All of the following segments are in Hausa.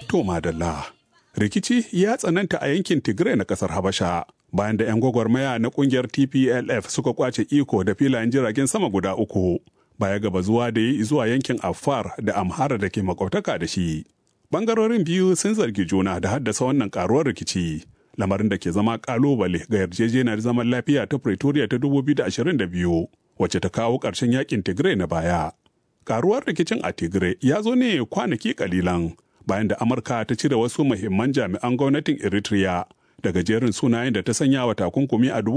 To madalla. Rikici ya tsananta a yankin Tigray na kasar Habasha bayan da 'yan gwagwarmaya na kungiyar TPLF suka kwace iko da filayen jiragen sama guda uku baya gaba zuwa da yi zuwa yankin Afar da Amhara da ke makwabtaka da shi. Bangarorin biyu sun zargi juna da haddasa wannan karuwar rikici. Lamarin da ke zama kalubale ga yarjejeniyar zaman lafiya ta Pretoria ta 2022 wacce ta kawo ƙarshen yakin Tigray na baya. Karuwar rikicin a Tigray ya zo ne kwanaki kalilan bayan da Amurka ta cire wasu muhimman jami'an gwamnatin Eritrea daga jerin sunayen da ta sanya wa takunkumi a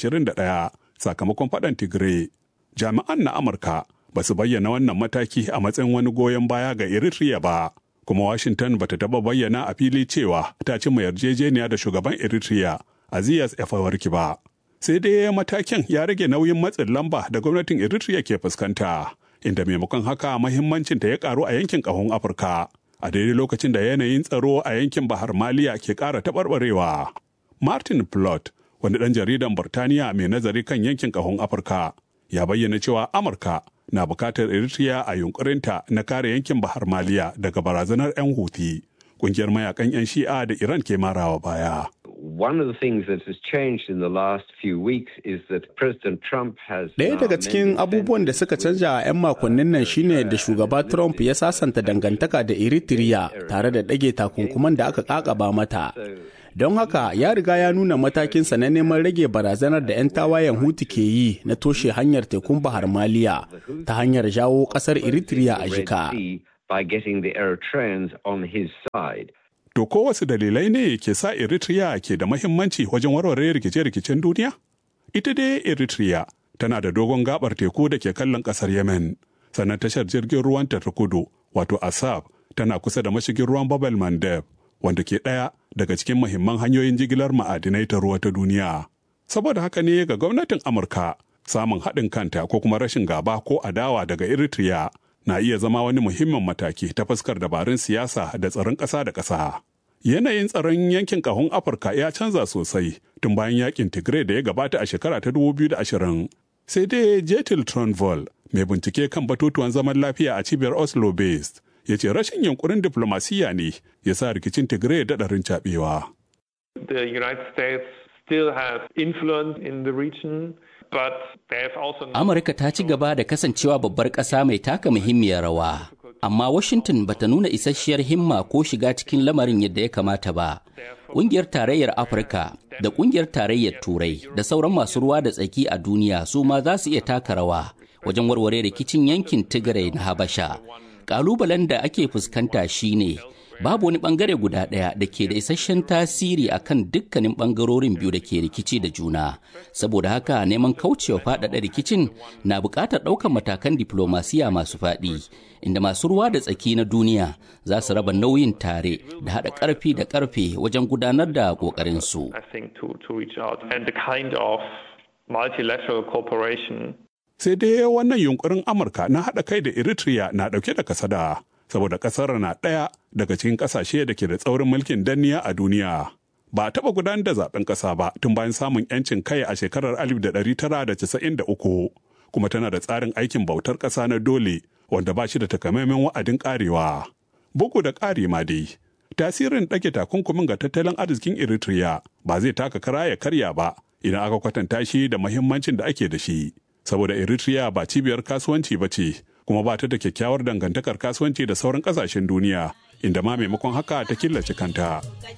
2021 sakamakon faɗan Tigray. Jami'an na Amurka ba su bayyana wannan mataki a matsayin wani goyon baya ga Eritrea ba, kuma Washington ba ta taɓa bayyana a fili cewa ta cimma yarjejeniya da shugaban Eritrea Azias Efawarki ba. Sai dai matakin ya rage nauyin matsin lamba da gwamnatin Eritrea ke fuskanta, inda maimakon haka mahimmancinta ya karu a yankin ƙahon Afirka. a daidai lokacin da yanayin tsaro a yankin bahar maliya ke ƙara taɓarɓarewa. martin plot wani ɗan jaridan burtaniya mai nazari kan yankin ƙahon afirka ya bayyana cewa amurka na bukatar eritrea a yunkurinta na kare yankin bahar maliya daga barazanar 'yan huti ƙungiyar mayakan 'yan shi'a da iran ke marawa baya One of the things that has changed in the last few weeks is that President Trump has Ɗaya daga cikin abubuwan da suka canja a 'yan makonnin nan shine da shugaba Trump ya sasanta dangantaka da Eritrea tare da ɗage takunkuman da aka ƙaƙaba mata. Don haka ya riga ya nuna matakinsa na neman rage barazanar da 'yan tawayen Hutu ke yi na toshe hanyar tekun Bahar Maliya ta hanyar jawo ƙasar Eritrea a jika. by getting the Eritreans on his side. To ko wasu dalilai ne ke sa Eritrea ke da mahimmanci wajen warware rikice-rikicen duniya? Ita dai Eritrea tana da dogon gabar teku da ke kallon kasar Yemen, sannan tashar jirgin ruwan ta kudu wato Asab tana kusa da mashigin ruwan Babel Mandeb, wanda ke ɗaya daga cikin mahimman hanyoyin jigilar ma'adinai ta ruwa ta duniya. Saboda haka ne ga gwamnatin Amurka samun haɗin kanta ko kuma rashin gaba ko adawa daga Eritrea na iya zama wani muhimmin mataki ta fuskar dabarun siyasa da tsaron ƙasa da ƙasa. Yanayin tsaron yankin ƙahon Afirka ya canza sosai tun bayan yakin Tigray da ya gabata a shekara ta 2020. Sai dai Jetil Tronvol, mai bincike kan batutuwan zaman lafiya a cibiyar Oslo based, ya ce rashin yunkurin diflomasiyya ne ya sa rikicin Tigray daɗarin caɓewa. The United States still have influence in the region. Amurka ta ci gaba da kasancewa babbar ƙasa mai taka muhimmiyar rawa, amma Washington bata nuna isasshiyar himma ko shiga cikin lamarin yadda ya kamata ba. Ƙungiyar Tarayyar Afirka da Ƙungiyar Tarayyar Turai da sauran masu ruwa da tsaki a duniya su ma za su iya taka rawa wajen warware rikicin yankin Tigray na Habasha. Ƙalubalen da ake fuskanta shine babu wani bangare guda ɗaya da ke da isasshen tasiri a kan dukkanin bangarorin biyu da ke rikici da juna saboda haka neman kaucewa faɗaɗa rikicin na buƙatar ɗaukar matakan diplomasiya masu faɗi inda masu ruwa da tsaki na duniya za su raba nauyin tare da haɗa ƙarfi da ƙarfe wajen gudanar da ƙoƙarinsu. Sai dai wannan yunkurin Amurka na haɗa kai da Eritrea na ɗauke da kasada. saboda kasar na ɗaya daga cikin ƙasashe da ke da tsaurin mulkin danniya a duniya. Ba a taɓa gudanar da zaben ƙasa ba tun bayan samun 'yancin kai a shekarar 1993 kuma tana da tsarin aikin bautar ƙasa na dole wanda ba shi da takamaiman wa'adin ƙarewa. Bugu da ƙari ma dai, tasirin ɗage takunkumin ga tattalin arzikin Eritrea ba zai taka kara ya karya ba idan aka kwatanta shi da mahimmancin da ake da shi. Saboda Eritrea ba cibiyar kasuwanci ba ce, kuma ba ta da kyakkyawar dangantakar kasuwanci da sauran kasashen duniya inda ma maimakon haka ta killace kanta